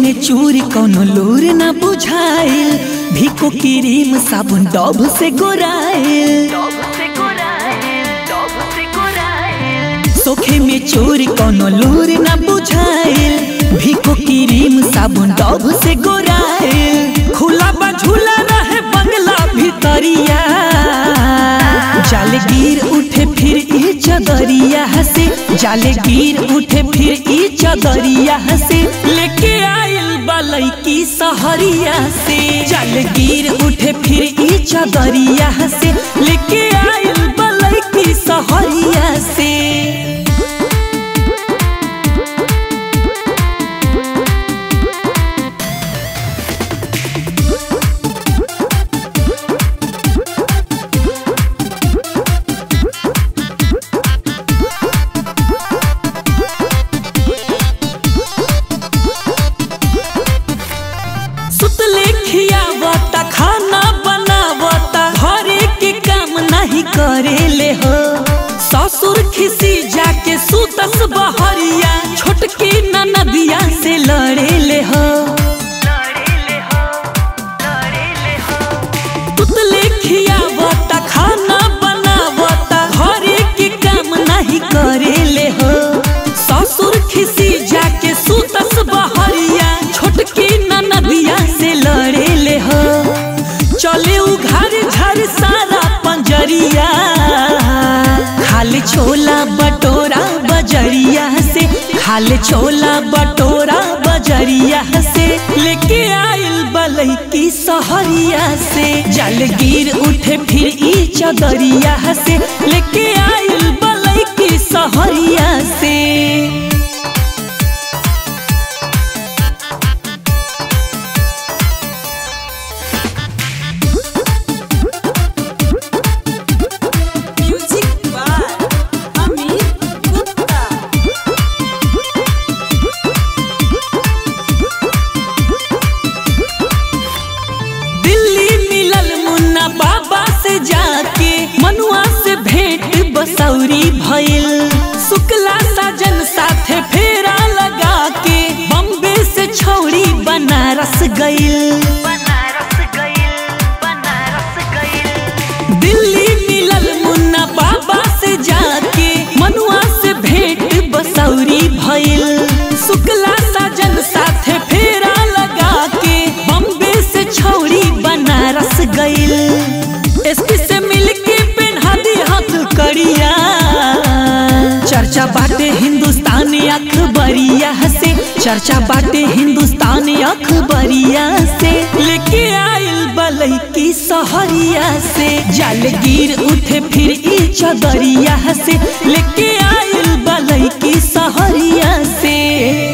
में चूरी कोनो लूर न बुझाइल भिको क्रीम साबुन डब से गोराइल सोखे में चोरी कोनो लूर न बुझाइल भिको क्रीम साबुन डब से गोराइल खुला बा झूला रहे बंगला भितरिया जाले गिर उठे फिर ई चदरिया हसे जाले गिर उठे फिर ई चदरिया हसे लेके आइल बालई की सहरिया से जाले गिर उठे फिर ई चदरिया हसे लेके आइल बालई की सहरिया से सुतले खियावता खाना बनावता घरे के काम नहीं करेले हो ससुर खिसी जाके सुतस बहरिया छोटकी ननदिया से लड़ेले हो सुतले खियावता खाना बनावता घरे के काम नहीं करेले हो ससुर खिसी जाके सुतस बहरिया छोटकी ननदिया से लड़ेले हो चले उघार झर सारा पंजरिया खाले छोला बटोरा बजरिया से खाले छोला बटोरा बजरिया से लेके आइल बलई की सहरिया से जल गिर उठे फिर ई चदरिया से लेके आइल बलई की सहरिया से म्यूजिक बाय अमित गुप्ता दिल्ली मिलल मुन्ना बाबा से जाके मनुआ से भेंट बसौरी भइल शुक्ला साजन साथे फेरा लगा के बम्बे से छौड़ी बनारस गइल दिल्ली मिलल मुन्ना बाबा से जाके मनुआ से भेंट बसौरी भइल शुक्ला साजन साथे फेरा लगा के बम्बे से छौड़ी बनारस गइल एसपी से मिलके पेन्हा दी हाथ करिया चर्चा बाटे हिंदुस्तानी अखबरिया से चर्चा बाटे हिंदुस्तानी अखबरिया से लेके आइल बलई की सहरिया से जल गिर उठे फिर ई चदरिया से लेके आइल बलई की सहरिया से